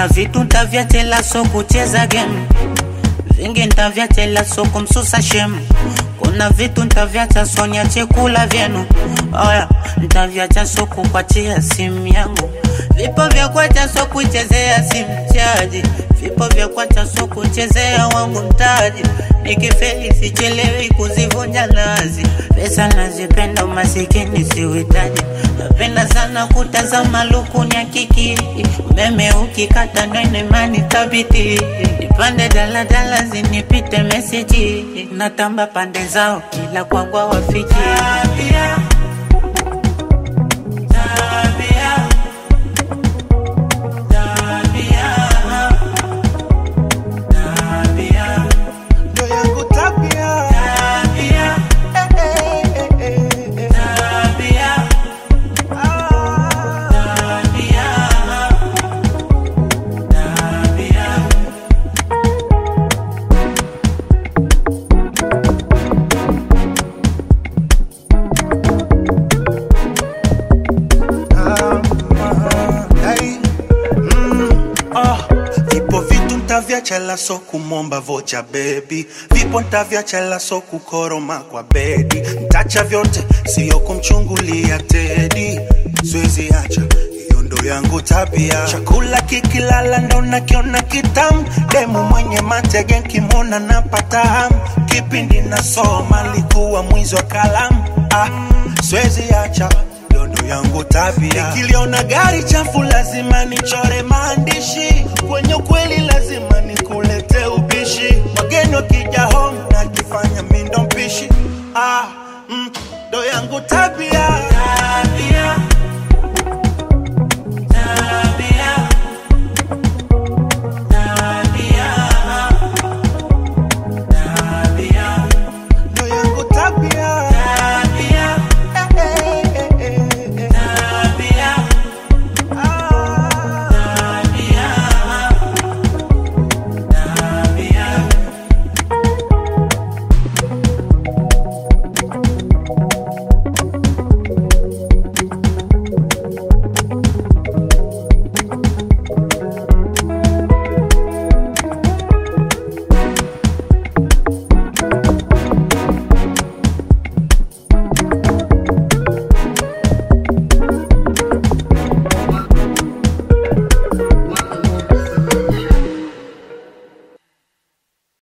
kuna vitu ntavyachela so kucheza game vingi ntavyachela so kumsusa shemu kuna vitu ntavyacha so niache kula vyenu oya ntavyacha so kukwachia simu yangu vipo vya kwacha so kuchezea simu chaji vipo vya kwacha so kuchezea wangu mtaji nikifeli sichelewi kuzivunja nazi pesa nazipenda umasikini siuhitaji napenda sana kutazama lukuni ya kiki umeme ukikata nwenemani tabiti nipande daladala zinipite meseji natamba pande zao kila kwangwa wafiki tabia, tabia, tabia, tabia. ndo yangu tabia Tabia, Eh, eh, eh, eh, eh. tabia, Ah. tabia, tabia. Hey, mm, ah, vipo vitu ntavyachela so kumomba vocha bebi vipo ntavyachela so kukoroma kwa bedi ntacha vyote siyo kumchungulia tedi siwezi acha hiyo ndo yangu tabia chakula kikilala ndo nakiona kitamu demu mwenye matege nkimwona napata hamu kipindi nasoma likuwa mwizi wa kalamu ah, siwezi acha hiyo ndo yangu tabia. Nikiliona gari chafu lazima nichore maandishi, kwenye ukweli lazima